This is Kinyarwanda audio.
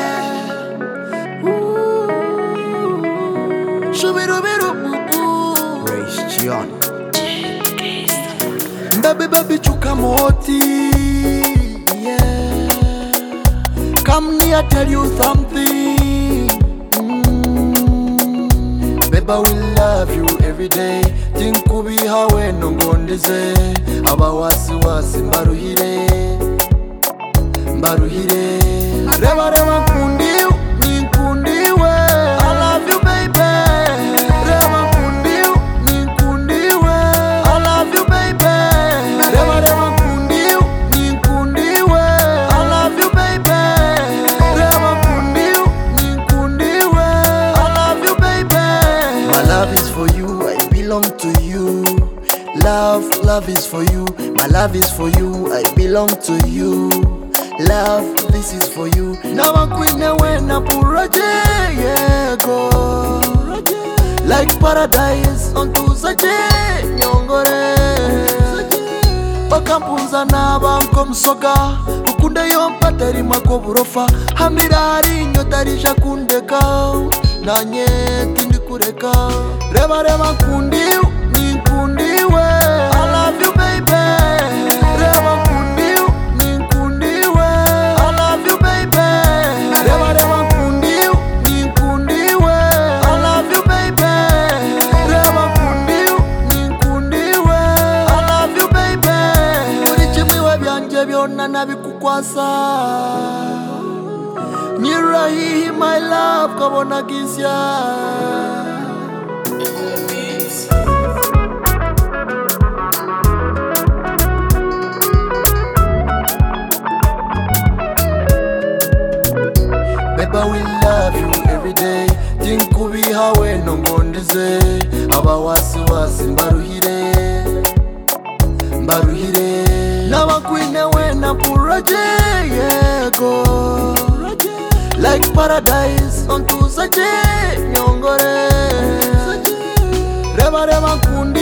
baby. Ooh. Shubirubiru. Grace Gion. Baby, baby, chuka moti. Yeah. Come near, tell you something. Mm. Baby, we love you every day. Tinkubihawe nongondeze. Aba wasi wasi mbaruhire. Mbaruhire. Reba reba nkundiwe, ninkundiwe. I love you baby. Reba nkundiwe, ninkundiwe. I love you baby. Reba reba nkundiwe, ninkundiwe. I love you baby. Reba nkundiwe, ninkundiwe. I love you baby. My love is for you, I belong to you. Love, love is for you. My love is for you, I belong to you. Love, this is for you. Nabakwine wena puraje yego. Like paradise ontuzaje nyongore. Bakampuza nabanko msoga ukunde yompa tari mako burofa hamirari nyotarisha kundeka nanye tindi kureka reba reba nkundiwe ninkundiwe I love you baby reba nkundiwe ninkundiwe I love you baby reba reba nkundiwe ninkundiwe I love you baby reba nkundiwe ninkundiwe I love you baby buri kimwe iwe byanje byona nabikukwasa nyirahihi my love kabona gisya Beba we love you every day tinkubihawe nongondeze aba wasi wasi mbaruhire mbaruhire n'abakwine we na puraje yego like paradise ontuzaje nyongore reba reba nkundi